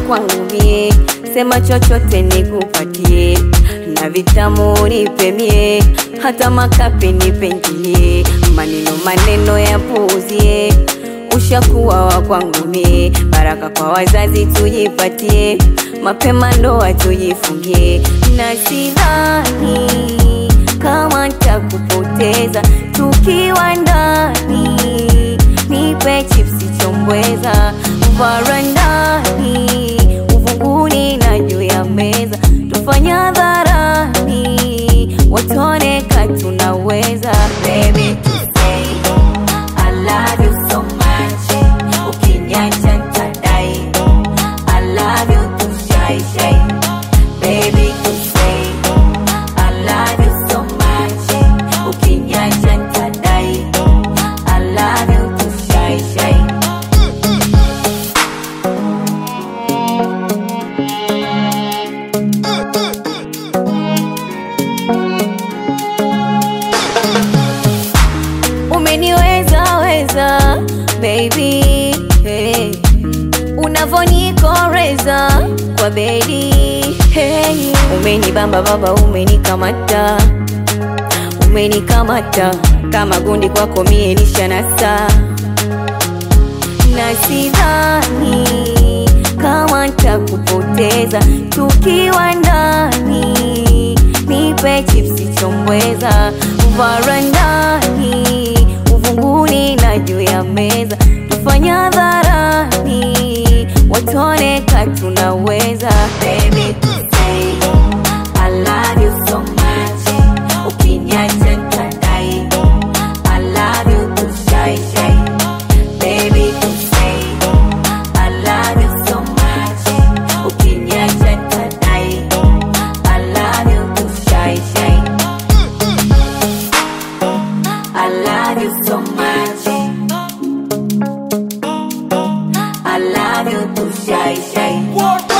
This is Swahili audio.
kwangu mie, sema chochote nikupatie, na vitamu nipemie, hata makapi nipengie, maneno maneno ya puuzie, ushakuwa wa kwangu mie, baraka kwa wazazi tujipatie, mapema ndoa tujifungie, na sidhani kama nitakupoteza tukiwa ndani, nipe chipsi chombweza varandani, uvunguni na juu ya meza, tufanye hadharani, watone ka tunaweza. Baby, to say, I love you so much. Ukiniacha nitadai. I love you to shy shy. Baby, to say, I love you so much. Ukiniacha nitadai. I love you to shy shy. umeniweza weza baby hey. unavonikoreza kwa bedi hey. umenibamba baba umenikamata umenikamata kama gundi kwako mie nishanasa na sidhani kama nitakupoteza tukiwa ndani, nipe chipsi chombweza varandani, uvunguni na juu ya meza, tufanye hadharani, watone ka tunaweza. Baby, to say, I love you so much. Ukiniacha nitadai. I love you to shy shy. Baby, to say, I love you so much. Ukiniacha nitadai. I love you to shy shy. I love you so much. I love you to shy shy.